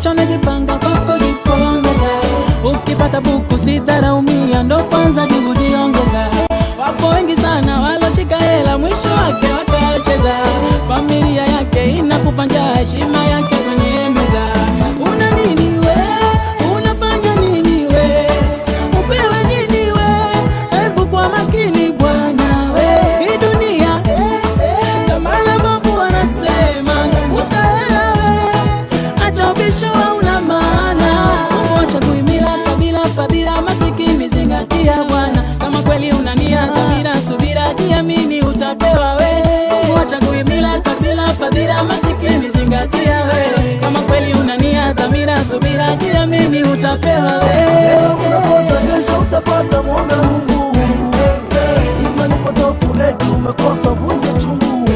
kesho najipanga kwa kujipongeza. Ukipata buku sitaraumia, ndo kwanza juhudi ongeza. Wapo wengi sana waloshika hela, mwisho wake wakacheza. Familia yake inakufa njaa, heshima yake kwenye meza. Una nini we? Unafanya nini we? Upewe nini we? Hebu kwa makini bwana we, hii dunia Kamala Bobu wanasema tafuta hela we, acha ubisho hauna maana. Mungu acha kuhimila kabila fadhila, masikini zingatia Bwana. Kama kweli una nia dhamira, subira, jiamini utapewa we. Mungu acha kuhimila kabila fadhila, masikini zingatia we. Kama kweli una nia dhamira, subira, jiamini utapewa we. unakosa kesho utapata mwombe Mungu. Imani potofu eti umekosa vunja chungu.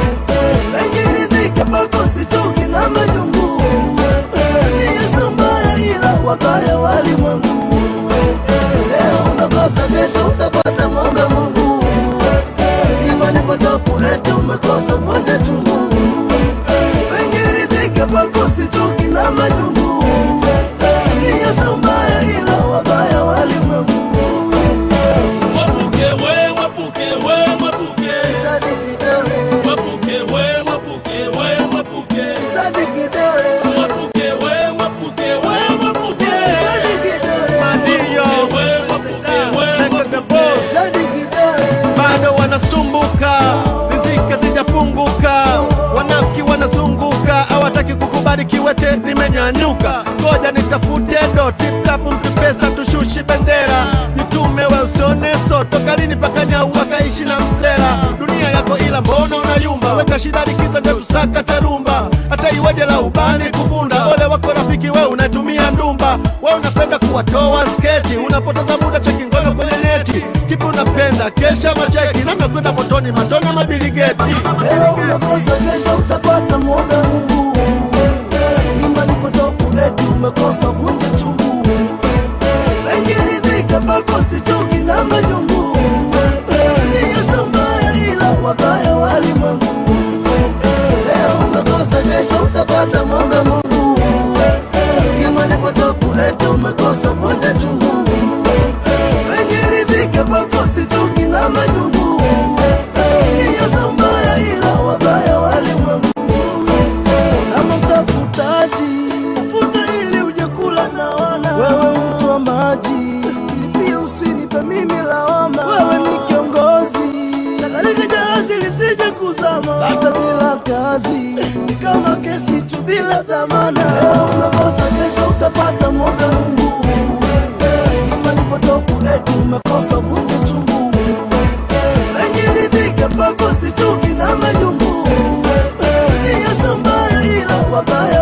Engiridhike pako sichoki na majungu. Ni Yesu mbaya ila wabaya walimwengu. Leo unakosa kesho utapata mwombe Mungu. Imani potofu eti umekosa vunja chungu. Engiridhike pako sichoki na majungu. Ni Yesu mbaya ila wabaya walimwengu. Mwapuke we, mwapuke we, mwapuke. Sadiki dole, Mwapuke we, mwapuke we, mwapuke. sadiki dole, Mwapuke we, mwapuke we, mwapuke. sadiki dole, Ndio We, mwapuke we, Make the boss. sadiki dole. bado wanasumbuka, riziki zijafunguka, wanafiki wanazunguka, hawataki kukubali kiwete nimenyanyuka. Ngoja nitafute ndo tip-tap, mpe pesa tushushi bendera, jitume we usione so, toka lini paka nyau wakaishi na msela. Dunia yako ila mbona unayumba, weka shida likiza ndio tusaka tarumba, hata iweje la ubani kuvunda. Ole wako rafiki we unatumia ndumba, we unapenda kuwatoa sketi, unapoteza muda cheki ngono kwenye neti. Kipi unapenda kesha macheki, namna kwenda motoni matona mabiligeti. Leo unakosa kesho utapata mwombe Mungu. Imani potofu eti umekosa vunja chungu. Engiridhike pako sichoki na majungu. Ni Yesu mbaya ila wabaya walimwengu. Leo unakosa kesho utapata mwombe Mungu. Imani potofu eti umekosa vunja chungu. Engiridhike pako sichoki na majungu. Ni Yesu mbaya ila wabaya walimwengu. Kama mtafutaji, tafuta ili uje kula na wana. Wewe mtu wa maji, lakini pia usinipe mimi lawama. Wewe ni kiongozi, chakalika jahazi lisije kuzama. Hata bila kazi, ni kama kesi tu bila dhamana. Leo unakosa, kesho utapata mwombe Mungu. Imani potofu eti umekosa vunja chungu. Engiridhike pako sichuki na majungu. Ni Yesu mbaya ila wabaya